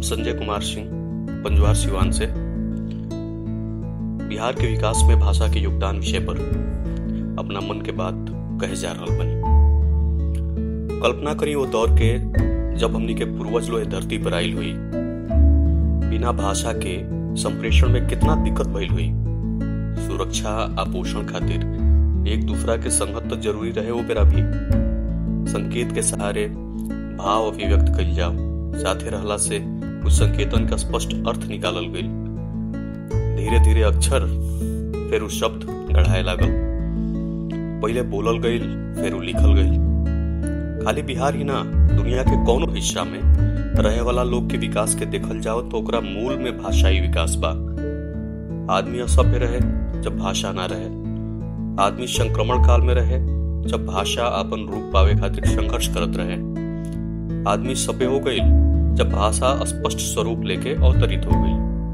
संजय कुमार सिंह पंजवार सिवान से बिहार के विकास में भाषा के योगदान विषय पर अपना मन के बात कहे जा रहा बनी कल्पना करी वो दौर के जब हमनी के पूर्वज लोग धरती पर आयल हुई बिना भाषा के संप्रेषण में कितना दिक्कत भइल हुई सुरक्षा आपोषण खातिर एक दूसरा के संगत तो जरूरी रहे वो बेरा भी संकेत के सहारे भाव अभिव्यक्त कल जाओ साथे रहला से कुछ संकेतन का स्पष्ट अर्थ निकालल गई धीरे धीरे अक्षर फिर उ शब्द गढ़ाए लागल पहले बोलल गई फिर उ लिखल गई खाली बिहार ही ना दुनिया के कौनो हिस्सा में रहे वाला लोग के विकास के देखल जाओ तो ओकरा मूल में भाषाई विकास बा आदमी असभ्य रहे जब भाषा ना रहे आदमी संक्रमण काल में रहे जब भाषा अपन रूप पावे खातिर संघर्ष करत रहे आदमी सभ्य हो गई जब भाषा स्पष्ट स्वरूप लेके अवतरित हो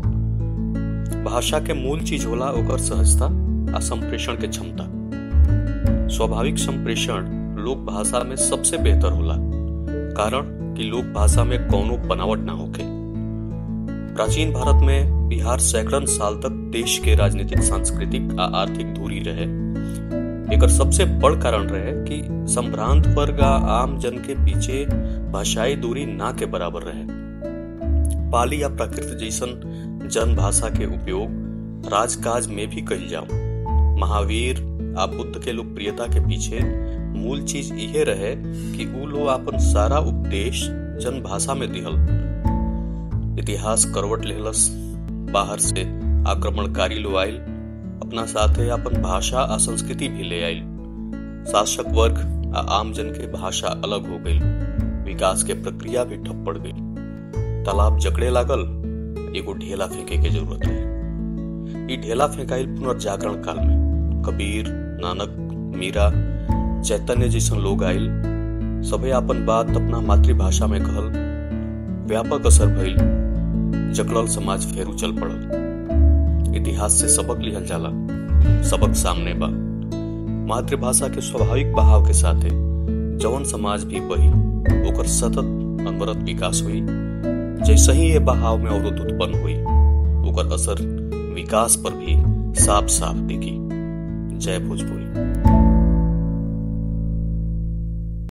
गई भाषा के मूल चीज होला ओकर सहजता आ संप्रेषण के क्षमता स्वाभाविक संप्रेषण लोक भाषा में सबसे बेहतर होला कारण कि लोक भाषा में कौनो बनावट ना होके प्राचीन भारत में बिहार सैकड़न साल तक देश के राजनीतिक सांस्कृतिक आ आर्थिक दूरी रहे एकर सबसे बड़ कारण रहे कि संभ्रांत वर्ग आ आम जन के पीछे भाषाई दूरी ना के बराबर रहे पाली या प्राकृत जैसन जन भाषा के उपयोग राजकाज में भी कही जाओ महावीर आ बुद्ध के लोकप्रियता के पीछे मूल चीज इहे रहे कि उ लोग अपन सारा उपदेश जन भाषा में दिहल इतिहास करवट लेहलस बाहर से आक्रमणकारी लोग आयल अपना साथे अपन भाषा आ संस्कृति भी ले आयल शासक वर्ग आ आम जन के भाषा अलग हो गई विकास के प्रक्रिया भी ठप पड़ गई तालाब जकड़े लागल एगो ढेला फेंके के जरूरत है ई ढेला फेंकाइल पुनर्जागरण काल में कबीर नानक मीरा चैतन्य जैसन लोग आयल सभे अपन बात अपना मातृभाषा में कहल व्यापक असर भइल जकड़ल समाज फेर उचल पड़ल इतिहास से सबक लिहल जाला सबक सामने बा मातृभाषा के स्वाभाविक बहाव के साथे जवन समाज भी बही ओकर सतत अनवरत विकास हुई जैसे ही ये बहाव में अवरोध उत्पन्न हुई ओकर असर विकास पर भी साफ साफ दिखी जय भोजपुरी